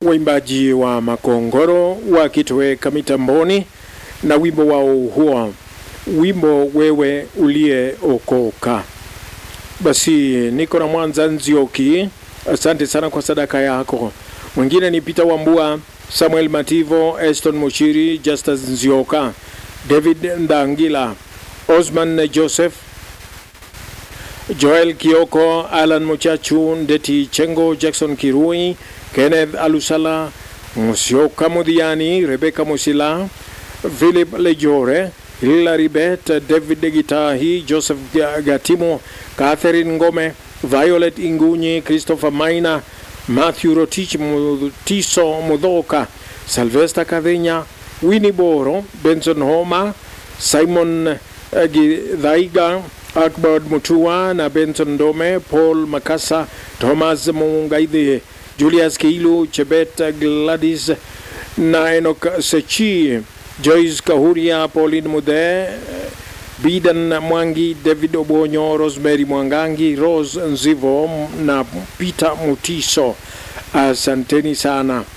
waimbaji wa Makongoro wakitoweka mitamboni na wimbo wao huo, wimbo wewe uliyeokoka. Basi niko na Mwanza Nzioki, asante sana kwa sadaka yako. Mwingine ni Peter Wambua, Samuel Mativo, Eston Mushiri, Justus Nzioka, David Ndangila, Osman Joseph, Joel Kioko, Alan Muchachu, Ndeti Chengo, Jackson Kirui, Kenneth Alusala, Musioka Mudhiani, Rebecca Musila, Philip Lejore, Hilary Bet, David Gitahi, Joseph Gatimo, Catherine Ngome, Violet Ingunyi, Christopher Maina, Matthew Rotich, Mutiso Mudhoka, Sylvester Kadhinya, Winnie Boro, Benson Homa, Simon Githaiga, Akbard Mutua na Benson Dome, Paul Makasa, Thomas Mungaidhi, Julius Kiilu, Chebet Gladys na Enoch Sechi, Joyce Kahuria, Pauline Mude, Bidan Mwangi, David Obonyo, Rosemary Mwangangi, Rose Nzivo na Peter Mutiso. Asanteni sana.